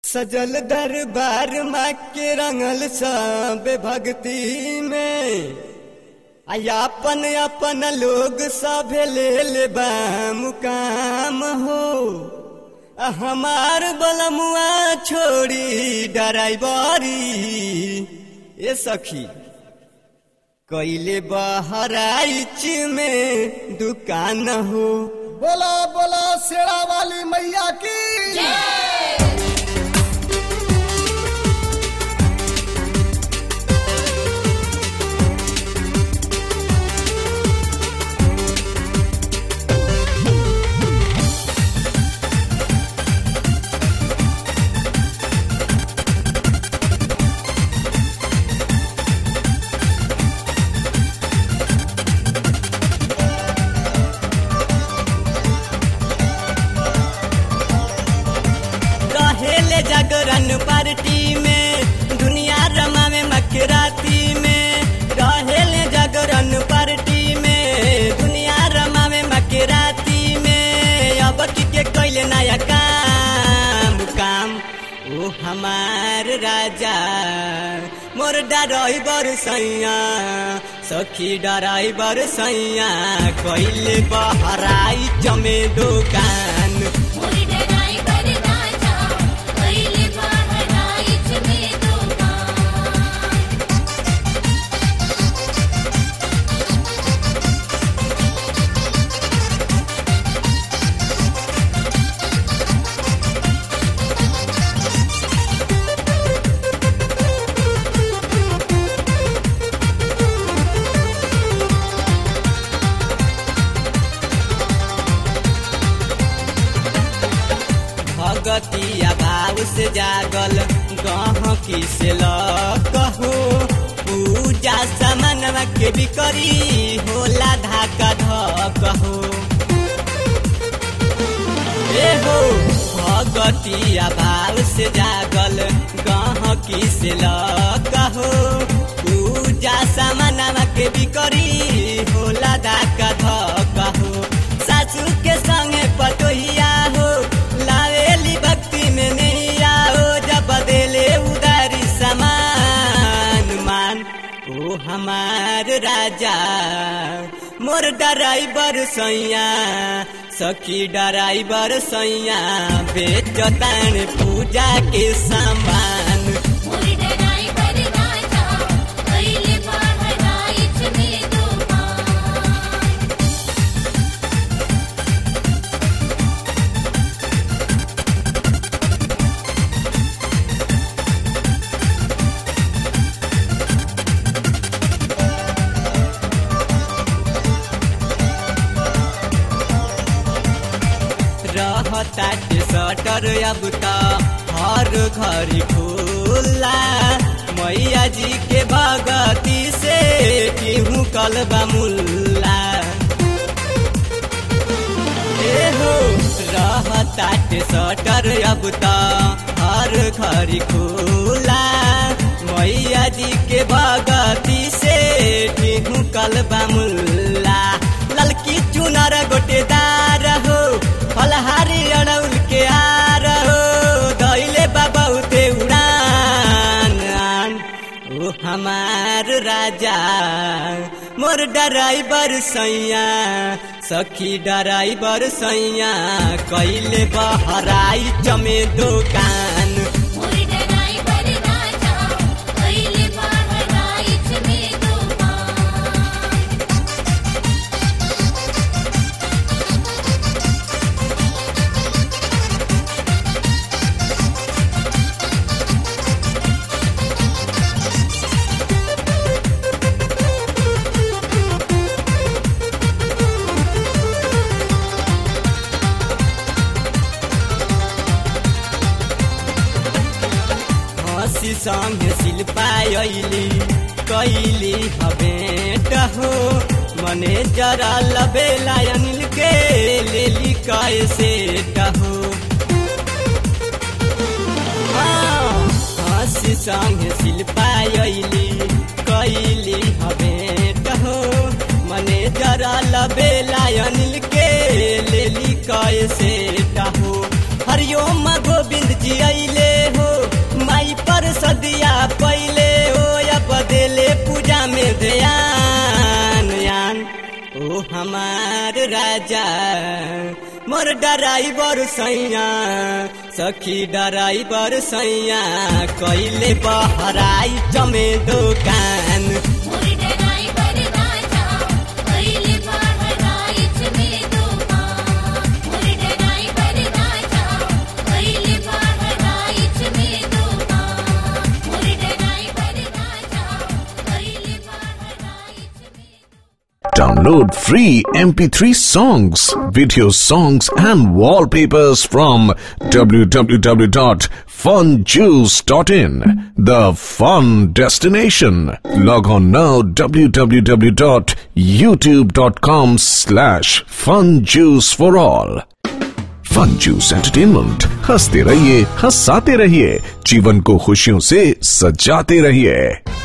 सजल दरबार माँ के रंगल सब भक्ति में आ अपन अपन लोग सब ले ले बा मुकाम हो आ हमार बलमुआ छोड़ी डराइबरी ए सखी कैले बहराइच में दुकान हो बोला बोला शेरा वाली मैया की रहेले जागरण पार्टी में दुनिया रमा में मकराती में रहेले जागरण पार्टी में दुनिया रमा में मकराती में अब की के कैले नया काम काम ओ हमार राजा मोर डराई बर सैया सखी डराई बर सैया कैले बहराई जमे दुकान मोरी डराई बर राजा कैले बहराइच में दुकान भगतिया भाव से जागल गहकी से लकहो पूजा सामानवा के बिकरी होला धाका धकहो ए हो भगतिया भाव से जागल गहकी से लकहो पूजा सामानवा के बिकरी होला धाका धकहो सासू के संगे पतोहिया हो लावेली भक्ति में नहीं आओ जब बदले उदारी समान मान ओ हमार राजा मोर डराइबर सैया सखी डराइबर सैया बेचतान पूजा के सामान मोरी डराई बर राजा कैले बहराइच में दुकान रहताटे सटर अब त हर घरी खुला मैया जी के भगती से केहू कलबा मुल्ला ए हो रहताटे सटर अब त हर घरी खुला मैया जी के भगती से केहू कलबा मुल्ला ललकी चुनर गोटेदार हो फलहारी अड़ौल के आर हो दैले बाबा उते उड़ान आन। ओ हमार राजा मोर डराइबर सैया सखी डराइबर सैया कैले बहराई जमे दुकान मोरी डराई बर राजा कैले बहराइच में दुकान हसी संगे शिल्पा अइली कैली हबेट हो मने जरा लबेला अनिल के लेली कैसे हो हसी संगे शिल्पा अइली कैली हबेट हो मने जरा लबेला अनिल के लेली कैसे हो हरिओम गोविंद जी अइले हो राजा मोर डराइबर सैया सखी डराइबर सैया कैले बहराई जमे दोकान मोरी डराई पर राजा कैले बहराइच में दुकान मोरी डराई पर राजा कैले बहराइच में दुकान मोरी डराई पर राजा कैले बहराइच में Download free MP3 songs, video songs, and wallpapers from www.funjuice.in, the fun destination. Log on now www.youtube.com slash funjuice for all. Fun juice entertainment हंसते रहिए हंसाते रहिए जीवन को खुशियों से सजाते रहिए